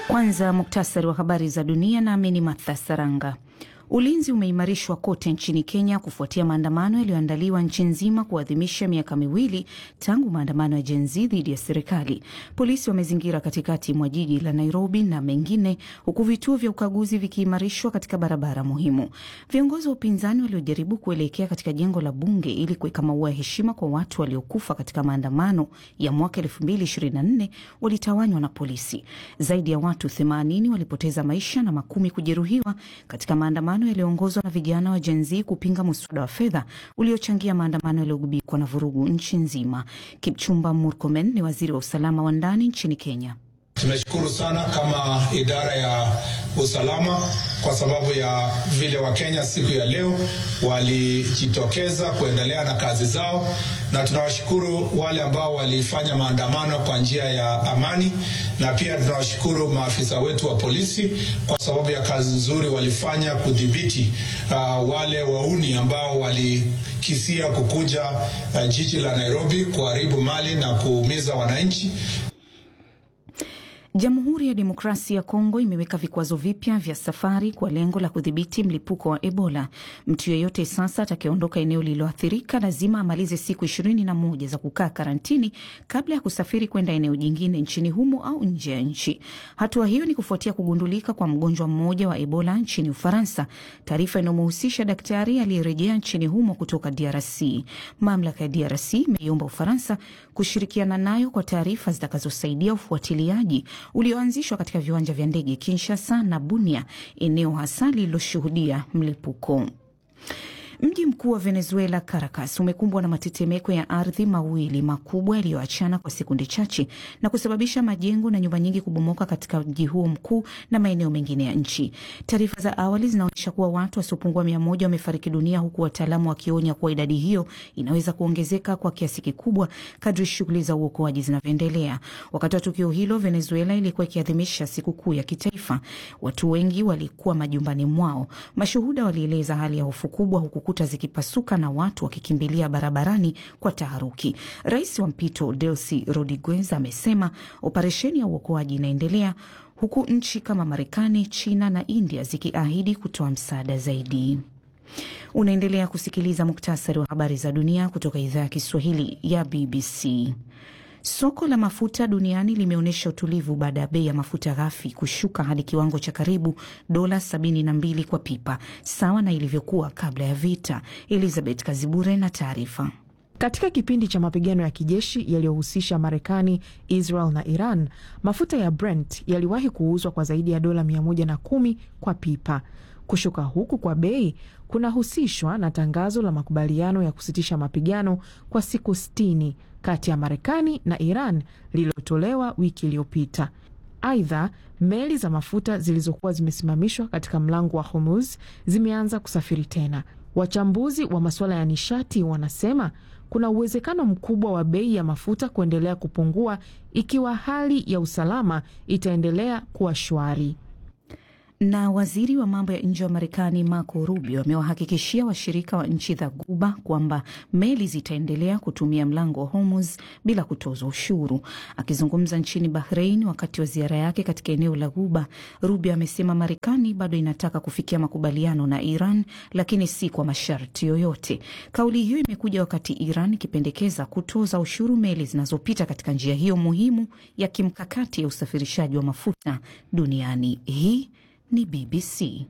Kwanza muktasari wa habari za dunia, nami ni Martha Saranga. Ulinzi umeimarishwa kote nchini Kenya kufuatia maandamano yaliyoandaliwa nchi nzima kuadhimisha miaka miwili tangu maandamano ya Gen Z dhidi ya serikali. Polisi wamezingira katikati mwa jiji la Nairobi na mengine, huku vituo vya ukaguzi vikiimarishwa katika barabara muhimu. Viongozi wa upinzani waliojaribu kuelekea katika jengo la bunge ili kuweka maua ya heshima kwa watu waliokufa katika maandamano ya mwaka 2024 walitawanywa na polisi. Zaidi ya watu 80 walipoteza maisha na makumi kujeruhiwa katika maandamano yaliyoongozwa na vijana wa Gen Z kupinga muswada wa fedha uliochangia maandamano yaliyogubikwa na vurugu nchi nzima. Kipchumba Murkomen ni waziri wa usalama wa ndani nchini Kenya. Tunashukuru sana kama idara ya usalama kwa sababu ya vile Wakenya siku ya leo walijitokeza kuendelea na kazi zao, na tunawashukuru wale ambao walifanya maandamano kwa njia ya amani, na pia tunawashukuru maafisa wetu wa polisi kwa sababu ya kazi nzuri walifanya kudhibiti uh, wale wauni ambao walikisia kukuja uh, jiji la Nairobi kuharibu mali na kuumiza wananchi. Jamhuri ya Demokrasia ya Kongo imeweka vikwazo vipya vya safari kwa lengo la kudhibiti mlipuko wa Ebola. Mtu yeyote sasa atakayeondoka eneo lililoathirika lazima amalize siku ishirini na moja za kukaa karantini kabla ya kusafiri kwenda eneo jingine nchini humo au nje ya nchi. Hatua hiyo ni kufuatia kugundulika kwa mgonjwa mmoja wa Ebola nchini Ufaransa, taarifa inayomhusisha daktari aliyerejea nchini humo kutoka DRC. Mamlaka ya DRC imeiomba Ufaransa kushirikiana nayo kwa taarifa zitakazosaidia ufuatiliaji ulioanzishwa katika viwanja vya ndege Kinshasa na Bunia, eneo hasa lililoshuhudia mlipuko. Mji mkuu wa Venezuela, Caracas, umekumbwa na matetemeko ya ardhi mawili makubwa yaliyoachana kwa sekunde chache na kusababisha majengo na nyumba nyingi kubomoka katika mji huo mkuu na maeneo mengine ya nchi. Taarifa za awali zinaonyesha kuwa watu wasiopungua mia moja wamefariki dunia, huku wataalamu wakionya kuwa idadi hiyo inaweza kuongezeka kwa kiasi kikubwa kadri shughuli za uokoaji zinavyoendelea. Wakati wa tukio hilo, Venezuela ilikuwa ikiadhimisha sikukuu ya kitaifa. Watu wengi walikuwa majumbani mwao. Mashuhuda walieleza hali ya hofu kubwa huku kuta zikipasuka na watu wakikimbilia barabarani kwa taharuki. Rais wa mpito Delcy Rodriguez amesema operesheni ya uokoaji inaendelea huku nchi kama Marekani, China na India zikiahidi kutoa msaada zaidi. Unaendelea kusikiliza muktasari wa habari za dunia kutoka idhaa ya Kiswahili ya BBC. Soko la mafuta duniani limeonyesha utulivu baada ya bei ya mafuta ghafi kushuka hadi kiwango cha karibu dola 72 kwa pipa, sawa na ilivyokuwa kabla ya vita. Elizabeth Kazibure na taarifa. Katika kipindi cha mapigano ya kijeshi yaliyohusisha Marekani, Israel na Iran, mafuta ya Brent yaliwahi kuuzwa kwa zaidi ya dola 110 kwa pipa. Kushuka huku kwa bei kunahusishwa na tangazo la makubaliano ya kusitisha mapigano kwa siku sitini kati ya Marekani na Iran lililotolewa wiki iliyopita. Aidha, meli za mafuta zilizokuwa zimesimamishwa katika mlango wa Hormuz zimeanza kusafiri tena. Wachambuzi wa masuala ya nishati wanasema kuna uwezekano mkubwa wa bei ya mafuta kuendelea kupungua ikiwa hali ya usalama itaendelea kuwa shwari. Na waziri wa mambo ya nje wa Marekani Marco Rubio amewahakikishia washirika wa nchi za Guba kwamba meli zitaendelea kutumia mlango wa Hormuz bila kutozwa ushuru. Akizungumza nchini Bahrain wakati wa ziara yake katika eneo la Guba, Rubio amesema Marekani bado inataka kufikia makubaliano na Iran, lakini si kwa masharti yoyote. Kauli hiyo imekuja wakati Iran ikipendekeza kutoza ushuru meli zinazopita katika njia hiyo muhimu ya kimkakati ya usafirishaji wa mafuta duniani. Hii ni BBC.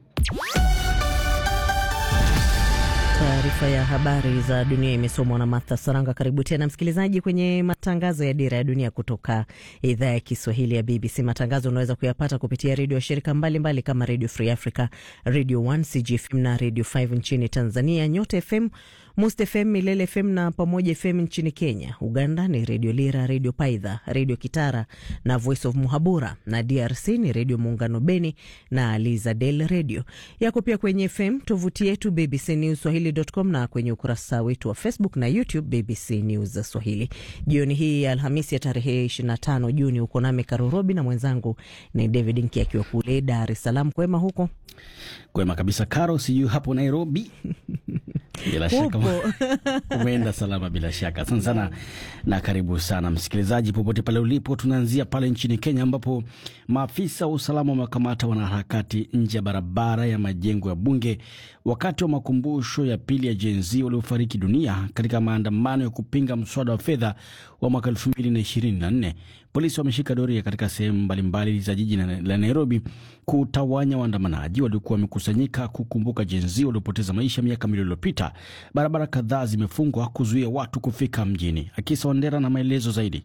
Taarifa ya habari za dunia imesomwa na Martha Saranga. Karibu tena msikilizaji kwenye matangazo ya Dira ya Dunia kutoka idhaa ya Kiswahili ya BBC. Matangazo unaweza kuyapata kupitia redio ya shirika mbalimbali mbali kama Radio Free Africa, Radio 1, CGFM na Radio 5 nchini Tanzania, Nyota FM, Must FM, Milele FM na Pamoja FM nchini Kenya. Uganda ni Redio Lira, Redio Paidha, Redio Kitara na Voice of Muhabura, na DRC ni Redio Muungano Beni na Lizadel Redio. Yako pia kwenye FM, tovuti yetu BBC News Swahili.com na kwenye ukurasa wetu wa Facebook na YouTube BBC News Swahili. Jioni hii ya Alhamisi ya tarehe 25 Juni uko nami Karurobi na mwenzangu ni David Nki akiwa kule Dar es Salaam. Kwema huko? Kwema kabisa Karo, sijui hapo Nairobi. Bila shaka Umeenda salama bila shaka. Asante sana na karibu sana msikilizaji, popote pale ulipo. Tunaanzia pale nchini Kenya ambapo maafisa wa usalama wamekamata wanaharakati nje ya barabara ya majengo ya bunge wakati wa makumbusho ya pili ya Gen Z waliofariki dunia katika maandamano ya kupinga mswada wa fedha wa mwaka 2024. Polisi wameshika doria katika sehemu mbalimbali za jiji la Nairobi kutawanya waandamanaji waliokuwa wamekusanyika kukumbuka Gen Z waliopoteza maisha miaka miwili iliyopita. Barabara kadhaa zimefungwa kuzuia watu kufika mjini. Akisa Wandera na maelezo zaidi.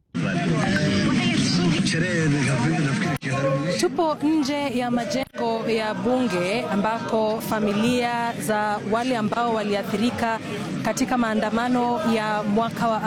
Tupo nje ya majengo ya bunge ambako familia za wale ambao waliathirika katika maandamano ya mwaka wa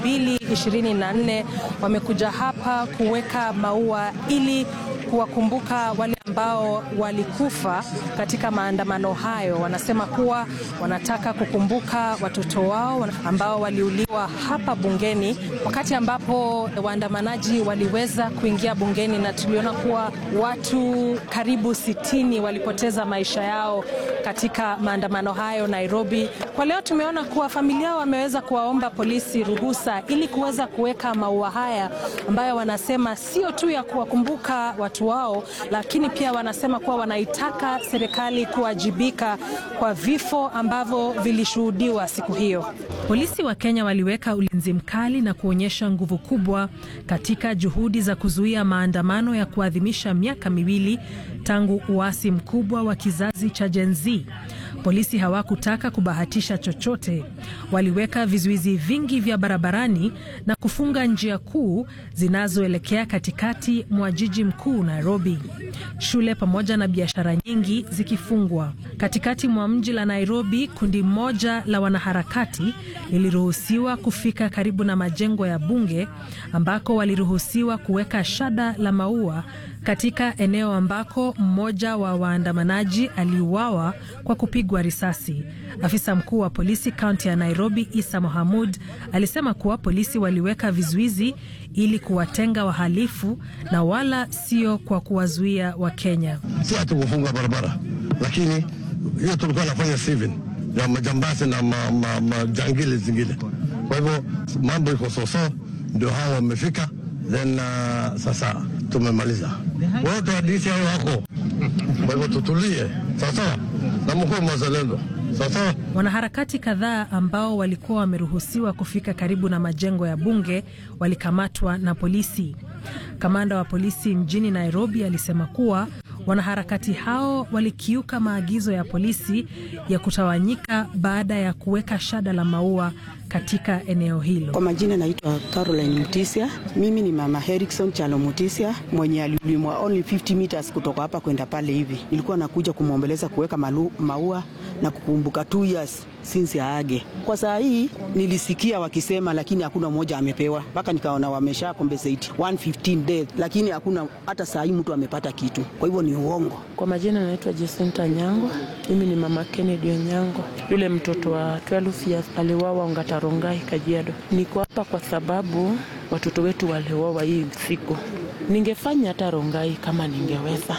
2024 wamekuja hapa kuweka maua ili kuwakumbuka wale ambao walikufa katika maandamano hayo. Wanasema kuwa wanataka kukumbuka watoto wao ambao waliuliwa hapa bungeni, wakati ambapo waandamanaji waliweza kuingia bungeni, na tuliona kuwa watu karibu sitini walipoteza maisha yao katika maandamano hayo Nairobi. Kwa leo tumeona kuwa familia wameweza kuwaomba polisi ruhusa ili kuweza kuweka maua haya ambayo wanasema sio tu ya kuwakumbuka watu wao, lakini pia wanasema kuwa wanaitaka serikali kuwajibika kwa vifo ambavyo vilishuhudiwa siku hiyo. Polisi wa Kenya waliweka ulinzi mkali na kuonyesha nguvu kubwa katika juhudi za kuzuia maandamano ya kuadhimisha miaka miwili tangu uasi mkubwa wa kizazi cha Gen Z. Polisi hawakutaka kubahatisha chochote. Waliweka vizuizi vingi vya barabarani na kufunga njia kuu zinazoelekea katikati mwa jiji mkuu Nairobi, shule pamoja na biashara nyingi zikifungwa. Katikati mwa mji la Nairobi, kundi moja la wanaharakati liliruhusiwa kufika karibu na majengo ya bunge ambako waliruhusiwa kuweka shada la maua katika eneo ambako mmoja wa waandamanaji aliuawa kwa kupigwa risasi. Afisa mkuu wa polisi kaunti ya Nairobi, Isa Mohamud, alisema kuwa polisi waliweka vizuizi ili kuwatenga wahalifu na wala sio kwa kuwazuia Wakenya. Si hatukufunga barabara, lakini hiyo tulikuwa nafanya civil na majambazi na majangili ma, ma, zingine. Kwa hivyo mambo iko soso, ndio hawa wamefika, then uh, sasa tumemaliza wote hadisi hao wako. Kwa hivyo tutulie sawasawa, na mkuu mazalendo sawasawa. Wanaharakati kadhaa ambao walikuwa wameruhusiwa kufika karibu na majengo ya bunge walikamatwa na polisi. Kamanda wa polisi mjini Nairobi alisema kuwa wanaharakati hao walikiuka maagizo ya polisi ya kutawanyika baada ya kuweka shada la maua katika eneo hilo. Kwa majina naitwa Caroline Mutisia. Mimi ni mama Herikson Chalo Mutisia mwenye aliulimwa only 50 meters kutoka hapa kwenda pale hivi. Nilikuwa nakuja kumwombeleza kuweka maua na kukumbuka two years since aage. Kwa saa hii nilisikia wakisema, lakini hakuna mmoja amepewa, mpaka nikaona wamesha compensate 115 death, lakini hakuna hata saa hii mtu amepata kitu. Kwa hivyo ni uongo. Kwa majina naitwa Jacinta Nyango. Mimi ni mama Kennedy Onyango, yule mtoto wa 12 years aliwawa Ngatarongai, Kajiado. Niko hapa kwa sababu watoto wetu waliwawa hii siku. Ningefanya hata Rongai kama ningeweza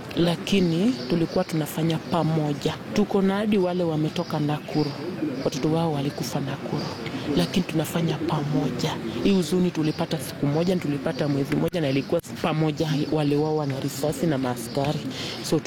lakini tulikuwa tunafanya pamoja. Tuko na hadi wale wametoka Nakuru, watoto wao walikufa Nakuru, lakini tunafanya pamoja. Hii huzuni tulipata siku moja, tulipata mwezi mmoja, na ilikuwa pamoja, wale wao na risasi na maaskari, so